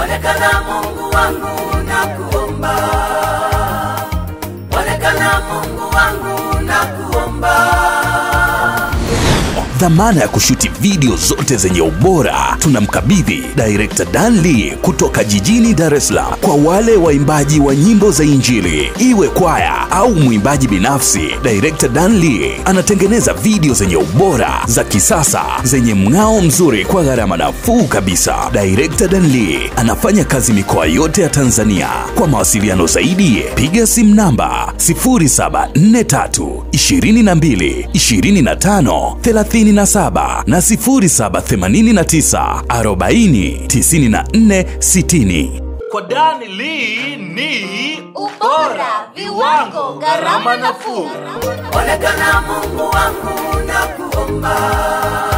Onekana Mungu wangu na kuomba, onekana Mungu wangu na kuomba. dhamana ya kushuti video zote zenye ubora tunamkabidhi director Dan Lee kutoka jijini Dar es Salaam. Kwa wale waimbaji wa nyimbo za Injili, iwe kwaya au mwimbaji binafsi, director Dan Lee anatengeneza video zenye ubora za kisasa zenye mng'ao mzuri kwa gharama nafuu kabisa. Director Dan Lee anafanya kazi mikoa yote ya Tanzania. Kwa mawasiliano zaidi, piga simu namba 0743 22 25 37 na 0789 40 94 60. Kwa Dani Lee ni Ubora, viwango, gharama nafuu. Onekana Mungu wangu na kuomba,